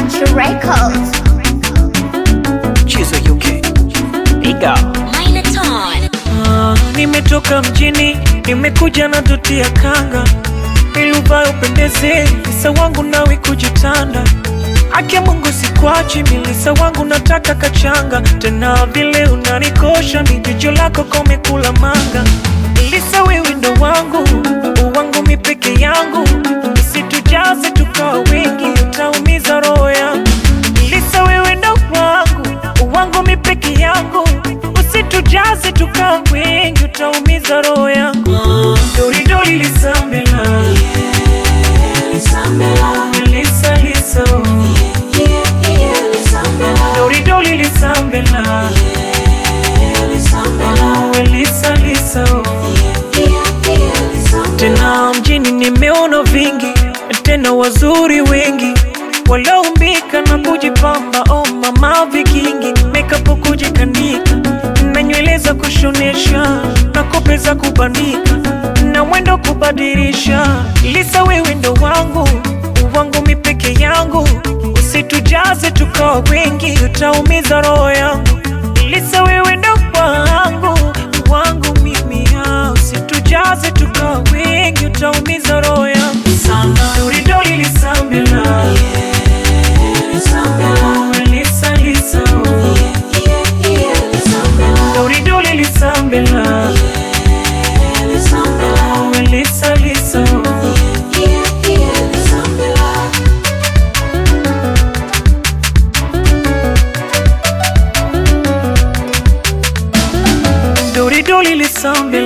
Country Records. Chizo UK. Piga. Minotaur. Ah, nimetoka mjini, nimekuja na doti ya kanga ili uvae upendeze, Lisa wangu nawe kujitanda. Ake Mungu sikwachi, milisa wangu nataka kachanga, tena vile unanikosha, ni jicho lako komekula manga. Lisa wewe ndo wangu, wangu mi peke yangu, usitujaze tukawa wengi, utaumiza roho yangu. Lisa wewe ndo wangu, wangu mi peke yangu, usitujaze tukawa wengi, utaumiza roho yangu. Doridori lisambela, Lisa Lisa, Doridori lisambela, Lisa Lisa. Tena mjini nimeona vingi, tena wazuri wengi walioumbika na kujipamba. Oh mama, vikingi makeup kujikanika na nywele za kushonesha na kope za kubandika na mwendo kubadilisha. Lisa, wewe ndo wangu wangu mi peke yangu, usitujaze tukawa wengi, utaumiza roho yangu. Lisa, wewe ndo wangu wangu mimi, ah, usitujaze tukawa wengi, utaumiza roho yangu sana. Doridori lisambela, Lisa Lisa, Doridori lisambela, Lisa Lisa. Doridoli lisambela